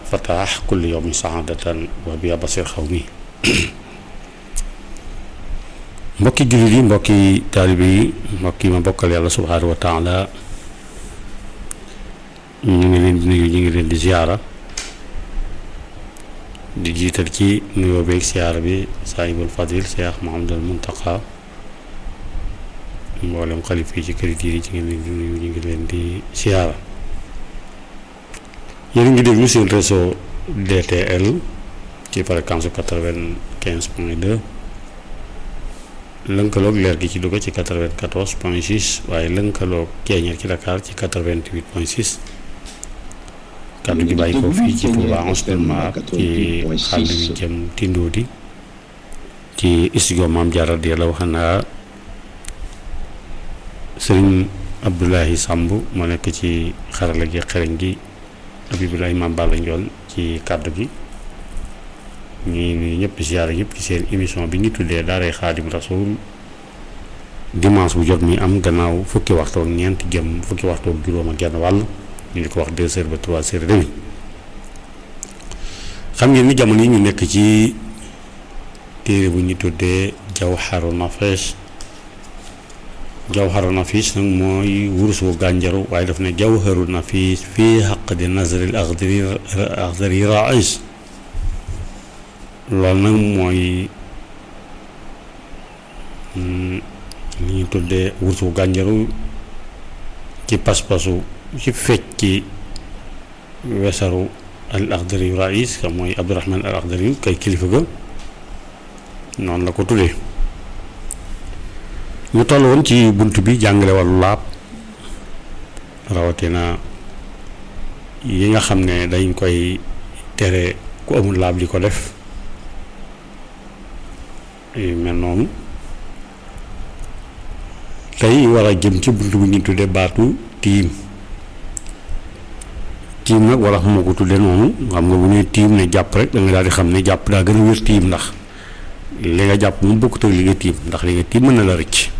fataax kulli yawmi saadatan wa biya basir xaw mi mbokki jullit yi mbokki taalibe yi mbokki ma bokkal yàlla subhaanahu wa taala ñu ngi leen di nuyu ñu ngi leen di ziyaara di jiital ci nuyoo beeg ziyaara bi saahibul fadil Cheikh Mouhamadul Muntaqa mboolem xalif yi ci kër yi ci ngeen leen di nuyu ñu ngi leen di ziyaara yéen ngi déglu seen réseau DTL ci fréquence su quatre-vingt-quinze point deux lënkaloog leer gi ci Louga ci quatre-vingt-quatorze point six waaye lënkaloog Ceeñeer ci Dakar ci quatre-vingt-huit point six kàddu gi bàyyi ko fii ci Touba Anselma ci xàll wi jëm Tindoodi ci studio Maam Jaara radiyallaahu anha sëriñ Abdoulahi Samb moo nekk ci xarala gi xereñ gi Abibulaay Maam Balla Njoon ci kàddu gi ñuy nuyu ñëpp ziyaara ñëpp ci seen émission bi ñu tuddee daaray Xaadim Rasuul dimanche bu jot mi am gannaaw fukki waxtu ak ñeent jëm fukki waxtu ak juróom ak genn wàll ñu di ko wax deux heures ba trois heures et demi xam ngeen ni jamono yi ñu nekk ci téere bu ñu tuddee Jawharu Nafis Jawharu Nafis nag mooy wurus wu gànjaru waaye daf ne Jawharu Nafis fii xaq di nazril axdari axdari rais loolu nag mooy li ñu tuddee wurus wu gànjaru ci pas-pasu ci fecc ci wesaru al axdari rais ka mooy Abdurahman al axdari kay kilifa ga noonu la ko tuddee ñu toll woon ci bunt bi jàngale wàllu laab rawatina yi nga xam ne dañ koy tere ku amul laab di ko def yu mel noonu tey war a jëm ci bunt bu ñu tuddee baatu tiim tiim nag wala moo ko tuddee noonu xam nga bu ñuy tiim ne jàpp rek da nga daal di xam ne jàpp daa gën a wér tiim ndax li nga jàpp moom bokkut ak li nga tiim ndax li nga tiim mën na la rëcc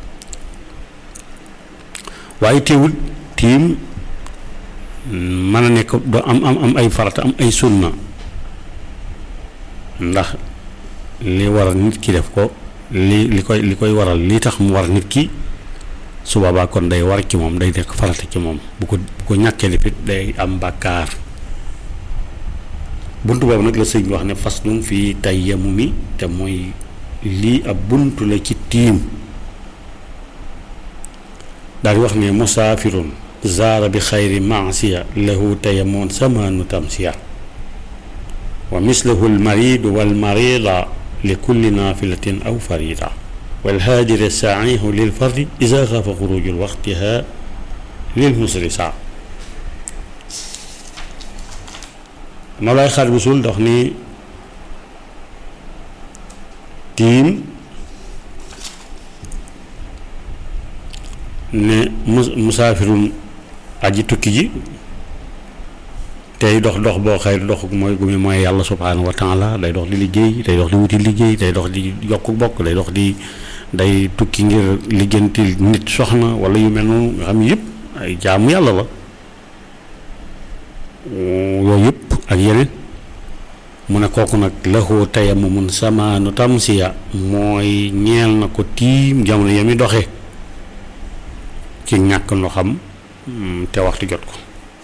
waaye teewul tiim mën a nekk doo am am am ay farata am ay sunna ndax li waral nit ki def ko li li koy li koy waral li tax mu war nit ki su boobaa kon day war ci moom day nekk farata ci moom bu ko bu ko ñàkkee defit day am bàkkaar bunt boobu nag la sëñ bi wax ne fas dum fii tay yamu mi te mooy lii ab bunt la ci tiim daal di wax ne musaafirun zaara bi xayri maasiya lahu tayamoon samaanu tamsiya wa mislahu almaridu walmarida li kulli naafilatin aw farida walhaajiri saaihu lil fardi ida xaafa xuruju waxtiha lil musri saa Mawlaay Xaadimu Rasuul dox ni tiim ne mus musaafirun aji tukki ji tey dox dox boo xëy dox mooy gumi mooy yàlla subhaanahu wa taala day dox di liggéey day dox di wuti liggéey day dox di yokk bokk day dox di day tukki ngir lijjanti nit soxna wala yu mel noonu nga xam yëpp ay jaamu yàlla la yooyu yëpp ak yeneen mu ne kooku nag lahu tayammumun samaanu tamsiya mooy ñeel na ko tiim jamono ya mi doxe ci ñàkk noo xam te waxtu jot ko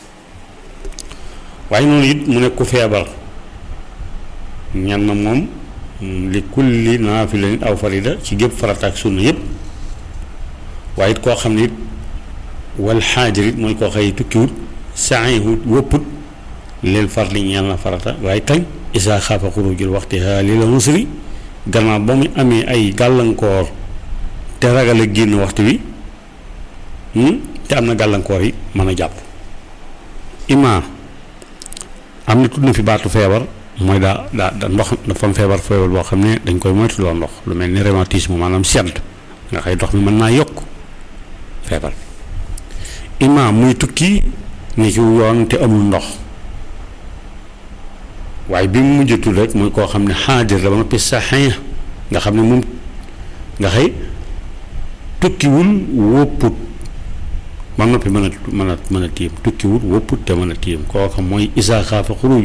waaye noonu it mu ne ku feebar ñan na moom li kulli naafila nit aw farida ci gépp farata ak sunna yëpp waaye it koo xam ne it wal xaajir it mooy koo xëy tukkiwut saxiwut wëpput leel farli ñeel na farata waaye kañ isaa xaafa xurujul waxti li la musri gannaaw ba mu amee ay gàllankoor te ragal a génn waxtu wi te am na gàllankoor yi mën a jàpp ima am na tudd na fi baatu feebar mooy daa daa da ndox dafa am feebar feebar boo xam ne dañ koy moytu loo ndox lu mel ni rhumatisme maanaam sedd nga xëy ndox mi mën naa yokk feebar ima muy tukki ne ci yoon te amul ndox waaye bi mu mujj tudd rek mooy koo xam ne xaadir la ba noppi saxee nga xam ne moom nga xëy tukkiwul wópput ba noppi mën a mën a mën a tiim tukkiwul wópput te mën a tiim kooka mooy isaa xaafa xuruj